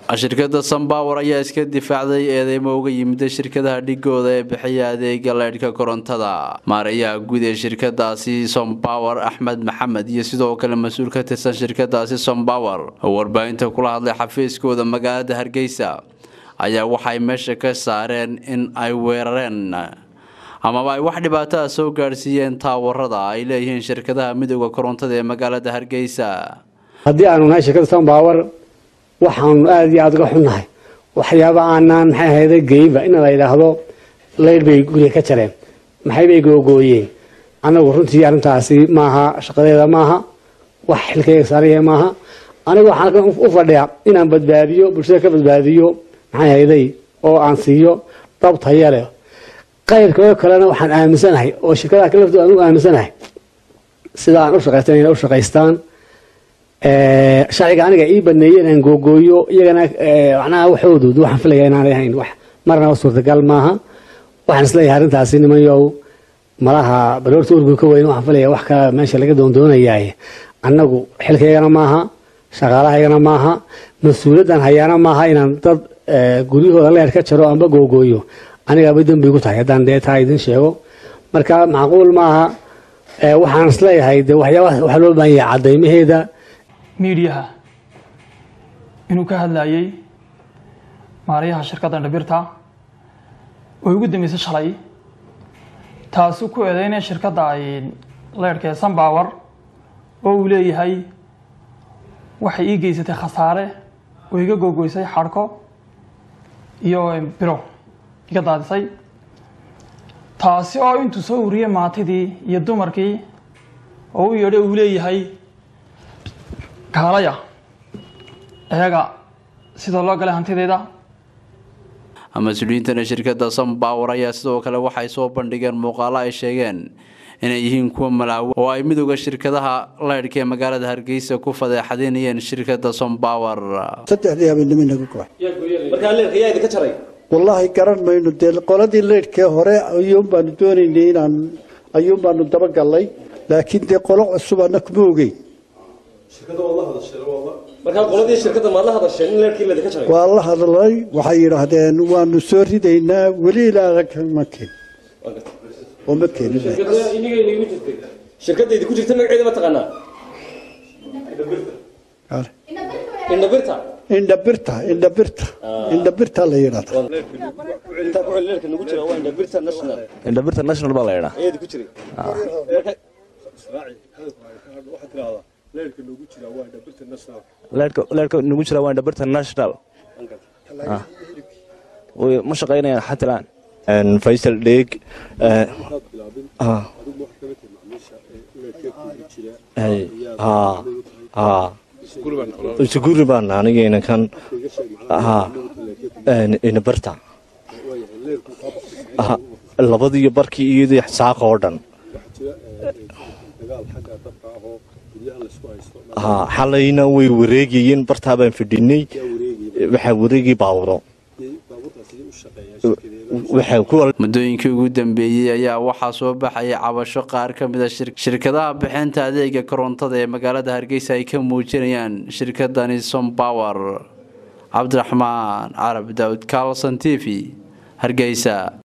shirkadda sunpower ayaa iska difaacday eedeymo uga yimida shirkadaha dhigooda ee bixiya adeega leydhka korontada maarayaha guud ee shirkadaasi sompower axmed maxamed iyo sidoo kale mas-uul ka tirsan shirkadaasi sompower oo warbaahinta kula hadlay xafiiskooda magaalada hargeysa ayaa waxay meesha ka saareen in ay weerareen amaba ay wax dhibaato ah soo gaadhsiiyeen taawarada ay leeyihiin shirkadaha midooda korontada ee magaalada hargeysa haddii aanu nahay shirkadda sunpower waxaanu aada iyo aada uga xunnahay waxyaaba aanaan maxay ahayda geynba in la yidhaahdo leydh bay guriga ka jareen maxay bay googooyeen anagu runtii arrintaasi maaha shaqadeeda maaha wax xilkayga saaraya maaha anigu waxaan u fadhiyaa inaan badbaadiyo bulshada ka badbaadiyo maxay ahayday oo aan siiyo dab taya leh qayrkoo kalena waxaan aaminsanahay oo shirkadaha kale laftooda aan u aaminsanahay sida aan u shaqaystan inay u shaqaystaan sharciga aniga ii baneeyey inaan googooyo iyagana macnaha waxoodu waxaan filaya inaanay ahayn wax marnaba suurtagal maaha waxaan isleeyahay arrintaasi nimanyow malaha baroorta urgu ka weyn waxaan filaya wax kale meesha laga doondoonayaay annagu xilkaygana maaha shaqaalahaygana maaha mas-uuliyaddan hayaana maaha inaan dad guryahooda leer ka jaro amba googooyo anigaba dembi igu tahay haddaan dee taa idin sheego marka macquul maaha waxaan isleeyahay de waxyaabaha waxaa loo baahan yahay caddaymaheeda miidiyaha inuu ka hadlayay maarayaha shirkadda dhabirta oo ugu dambeysay shalay taasu ku eedeynaya shirkadda ay leyrhka ee sunpower oo uu leeyahay waxay ii geysatay khasaare oo iga googoysay xadhko iyo biro iga daadisay taasi oo intuu soo uriyey maatidii iyo dumarkii oo u yeedhay uu leeyahay kaalaya iyaga sida loo galay hantideyda mas-uuliyiintana shirkadda sunpower ayaa sidoo kale waxay soo bandhigeen muuqaalo ay sheegeen inay yihiin kuwa malaawo oo ay midooda shirkadaha leydhka ee magaalada hargeysa ku fadeexadinayeen shirkadda sunpower saddexdii habeenimo inaga goay markaa leerka yaa idinka jaray wallaahi garan mayno dee qoladii leydhkee hore ayuun baanu doonaynay inaan ayuun baanu dabagallay laakiin dee qolo cusub ana kuma ogeyn markaa qoladii shirkadda maad la hadasheen in leerkii ladinka jaray waa la hadlay waxay yidhaahdeen waanu soo ridaynaa weli ilaa ma keen oo ma keenin shirkadda idinku jirta magaceeda ma taqaanaa indhabirta indhabirta indhabirta indhabirta la yidhahda leerka nagu jira waa indhabirta national indhabirta national baa la yidhaa eedi ku jiray leerka nagu jira waa indhabirta national ma shaqaynayaan xatilaan faysal dheeg isuguri baan anigayna kan indhabirta labadiiyo barkii iyadii saaqa oo dhan xalayna way wareegayeen bartaa baan fadhinay waxaa wareegay baawuro muddooyinkii ugu dambeeyey ayaa waxaa soo baxaya cabasho qaar ka mida shirkadaha bixinta adeega korontada ee magaalada hargeysa ay ka muujinayaan shirkadani sompower cabdiraxmaan carab daawud carlson t v hargeysa